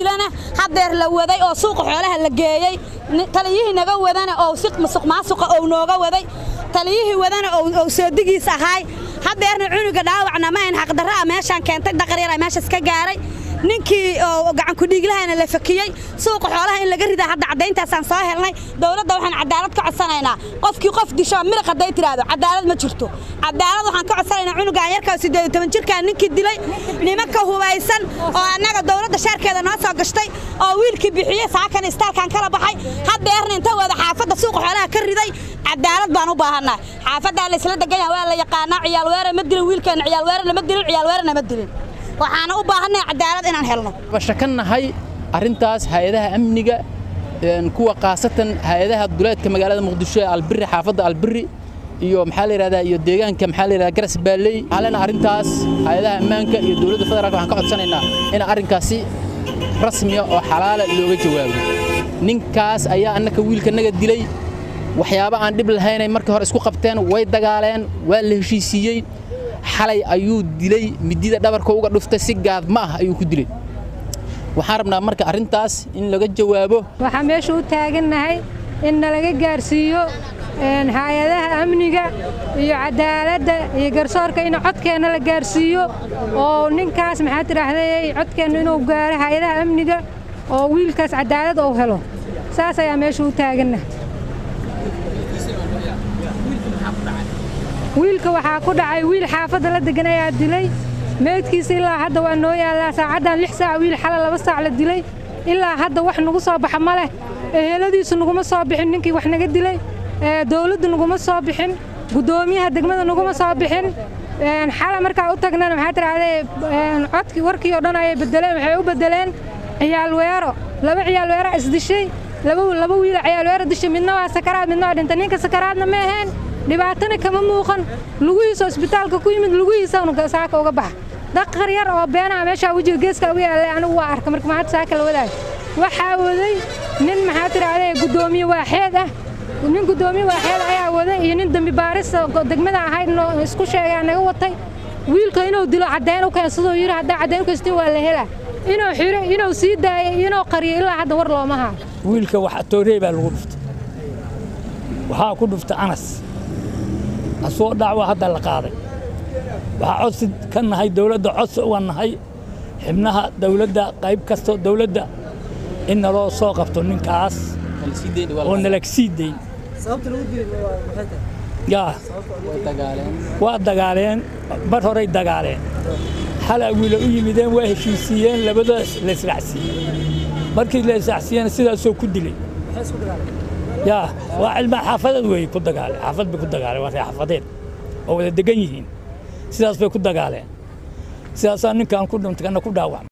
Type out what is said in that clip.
dhiiglana hadeer la waday oo suuqa xoolaha la geeyey taliyihii naga wadana oo si musuq maasuqa ou nooga waday taliyihii wadana ou soodigiis ahaay hadeerna cunuga dhaawacna ma ayn xaqdarra ah meeshaan keentay daqar yar meeshaas ka gaaray ninkii oo gacankudhiiglahana la fakiyey suuqa xoolaha in laga ridaa hadda caddayntaasaan soo helnay dowladda waxaan cadaalad ka codsanaynaa qofkii qof disho miliq hadday tidhaahdo cadaalad ma jirto cadaalad waxaan ka codsanaynaa cunugaan yarkaa siddeed toban jirkaa ninkii dilay nimanka hubaysan oo annaga dowladda shaarkeeda noo soo gashtay oo wiilkii bixiyey saakan istaalkan kala baxay haddeerna inta wada xaafadda suuqa xoolaha ka riday cadaalad baan u baahannahay xaafaddaa la isla degan yaha waa la yaqaanaa ciyaal weere ma dilin wiilkeenna ciyaal weere lama dilin ciyaal weerena ma dilin waxaana u baahannahay cadaalad inaan helno bashakannahay arrintaas hay-adaha amniga kuwa khaasatan hay-adaha duleedka magaalada muqdisho ee albirri xaafadda albirri iyo maxaa la yidhahdaa iyo deegaanka maxaa la yidhahdaa garas baalley halena arrintaas hay-adaha ammaanka iyo dowladda federaalka waxaan ka codsanaynaa in arrinkaasi rasmiya oo xalaala looga jawaabo ninkaas ayaa annaka wiilkanaga dilay waxyaabo aan dhib lahaynay markii hore isku qabteen way dagaaleen waa la heshiisiiyey xalay ayuu dilay midida dhabarka uga dhuftay si gaad ma ah ayuu ku dilay waxaan rabnaa marka arrintaas in laga jawaabo waxaan meesha u taagannahay in nalaga gaarsiiyo hay-adaha amniga iyo cadaaladda iyo garsoorka in codkeenna la gaarsiiyo oo ninkaas maxaa tidhaahday codkeenna inuu gaaro hay-adaha amniga oo wiilkaas cadaalad uu helo saas ayaa meesha u taagannahay wiilka waxaa ku dhacay wiil xaafadda la degan ayaa dilay meydkiisa ilaa hadda waa noo yaallaa saacaddan lix saac wiil xala laba saac la dilay ilaa hadda wax nagu soo baxa ma leh eheladiisu naguma soo bixin ninkii wax naga dilay dowladdu naguma soo bixin guddoomiyaha degmada naguma soo bixin xala markaa u tagnana maxaa tidhahdee codkii warkii oo dhan ayay bedeleen waxay u bedeleen ciyaal weero laba ciyaal weera isdishay laba wiila ciyaal weero dishay midna waa sakaraad midna waa dhintay ninka sakaraadna ma ahayn dhibaatana kama muuqan lugihiisa isbitaalka ku yimid lugihiisanu saaka uga baxa daqar yar oo beenaha meeshaa wejiga geeska uga yaallay anigu waa arka marka maxaad saaka la wadaag waxaa waday nin maxaa tidhahdee guddoomiye waaxeed ah nin guddoomiye waaxeed ayaa waday iyo nin dembi baarista degmada ahayd isku sheegaa naga watay wiilka inuu dilo caddayn u keensadoo yidhi haddaa caddayn u keenstin waa la helaa inuu xiro inuu sii daayay inuu qariyo ilaa hadda war looma haa wiilka wax toorey baa lagu dhuftay waxaa ku dhuftay anas asoo dhacwa hadda la qaaday waxaa codsi ka nahay dawladda codsi uga nahay xibnaha dawladda qayb kastoo dawladda in naloo soo qabto ninkaas oo nalag sii dayn yaa waa dagaaleen bar horay dagaaleen xalaa wiila u yimideen waa heshiisiiyeen labadaas la israacsiiyey markii la israacsiiyeen sidaasoo ku dilay yaa waa cilmaa xaafadeed wey ku dagaaleen xaafad bay ku dagaaleen waa ree xaafadeed oo wada degan yihiin sidaas bay ku dagaaleen sidaasaa ninkaan ku dhintay kana ku dhaawacmay